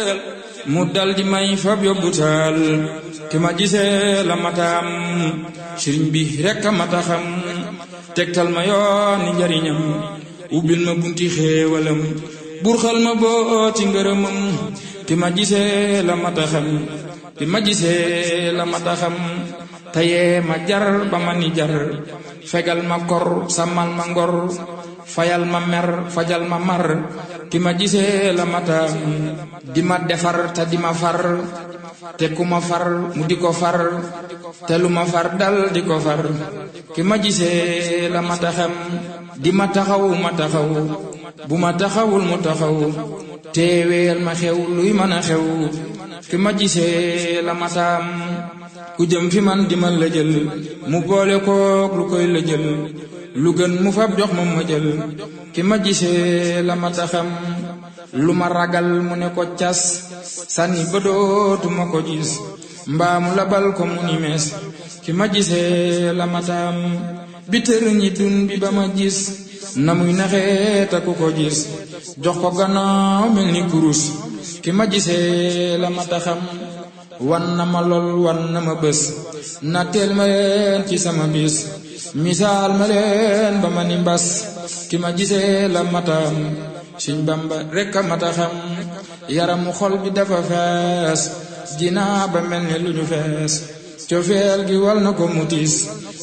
mu dal di may fab yóbbu taal ki ma gisee la mataam sëriñ bi rekk a mata xam tegtal ma yooni njariñam ubbil ma bunti xéewalam burxal ma boo ci ngërëmam ki ma gisee la mata xam ki ma gisee la mata xam tayee ma jar ba ma ni jar fegal ma kor sàmmal ma ngor fayal ma mer fajal ma mar ki ma gisee la mataam di ma defar te di ma far te ku ma far mu di ko far te lu ma far dal di ko far ki ma gisee la mata xam di ma taxaw ma taxaw bu ma taxawul mu taxaw teeweel ma xew luy mën a xew ki ma gisee la mataam ku jëm fi man di ma la jël mu boole kook lu koy la jël lu gën mu fab jox ma ma jël ki ma gisee la mata xam lu ma ragal mu ne ko cas sànni ba dootuma ko gis mbaa mu labal ko mu ni mees ki ma gisee la mataam bi tër ñi dun bi ba ma gis na muy naxee ta ku ko gis jox ko gannaaw mel ni kurus ki ma gisee la mata xam wan na ma lool wan na ma bés na teel ma leen ci sama bis misaal ma leen ba ma ni mbas ki ma gisee la mataam Sëñ Bamba rekk a mata xam yaramu xol bi dafa fees dinaa ba mel ni lu ñu fees cofeel gi wal na ko mutis